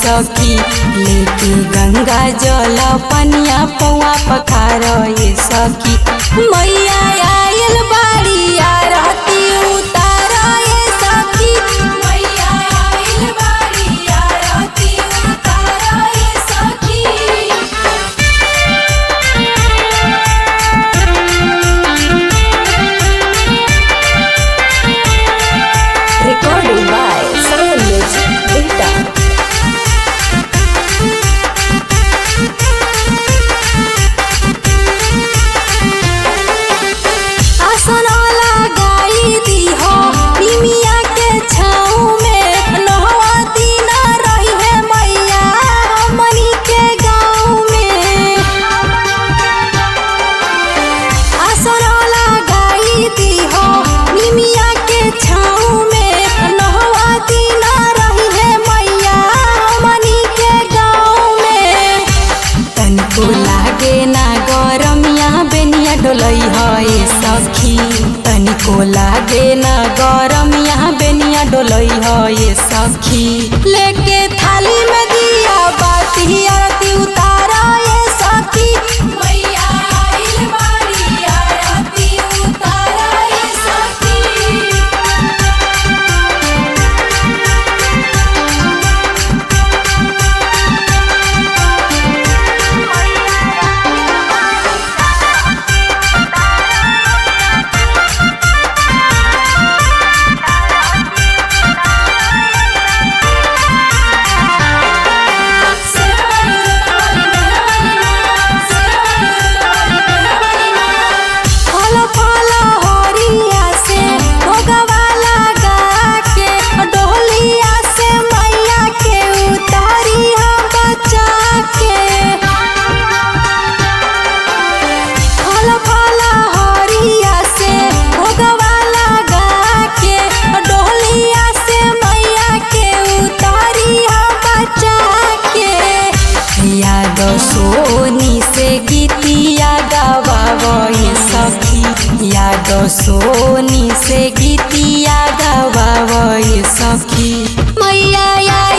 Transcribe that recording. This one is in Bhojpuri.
सखी लेके गंगा जल पनिया पौआ पखार ये सखी मैया आयल बाड़ी आरती उतार ये सखी मैया आयल बाड़ी आरती उतार ये सखी Recording by Sound Music Data. आसन लगाई दीहो निमिया के छाँव में नहवा दिन रही है मैया हमनी के गाँव में आसन लगाई दीहो निमिया के छाँव में नहवा दिन रही है मैया हमनी के गाँव में तनिको लागे ना गरमिया बेनिया डोलई है सखी तनिको लागे ना गरमिया बेनिया डोलई है सखी लेके थाली में दिया बाती आरती उतारा ये सखी मैया आइल बाड़ी आरती उतारा ये सखी फल फल हरिया से भोगवा लगा के डोलिया से मैया के उतारी हम बचा के फल फल हरिया से भोगवा लगा के डोलिया से मैया के उतारी हम बचा के याद सोनी से गीतिया गवावई सखी याद सोनी से गीतिया गवावई सखी मैया